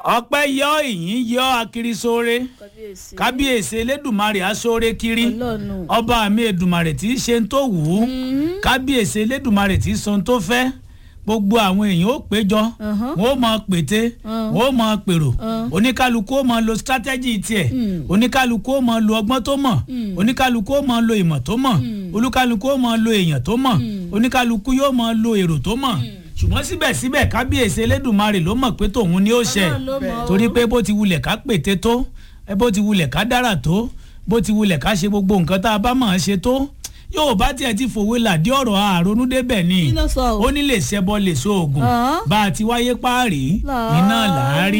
ọpẹ́ yọ ìyìn yọ akiri sóore kábíyèsí kábíyèsí elédùnmarè asóore kiri ọlọ́run ọba mi èdùmarè tí í ṣe ń tó wù ú kábíyèsí elédùmarè tí í sọ ń tó fẹ́ gbogbo àwọn èèyàn ó péjọ Uh-huh. wọn ó mọ pété Uh. wọn ó mọ pèrò Uh. oníkálukú ó mọ lo strategy tiẹ̀ Mm. oníkálukú ó mọ lo ọgbọ́n tó mọ̀ Mm. oníkálukú ó mọ lo ìmọ̀ tó mọ̀ olúkálukú ó mọ lo èèyàn tó mọ̀ oníkálukú yóò mọ lo èrò tó mọ̀ ṣùgbọ́n síbẹ̀síbẹ̀ kábíyèsí elédùmarè ló mọ̀ pé tòun ni ó ṣe Ọlọ́run ló mọ̀ o. torí pé bó ti wulẹ̀ ká pète tó ẹ bó ti wulẹ̀ ká dára tó bó ti wulẹ̀ ká ṣe gbogbo nǹkan tá a bá máa ṣe tó yóò bá tiẹ̀ ti fòwe làdí ọ̀rọ̀ àrònú débẹ̀ ni Kí ló sọ o? ó ní lè ṣẹbọ lè so oògùn Ọ̀hán. bá a ti wáyé páàrí Láàárín. iná làárí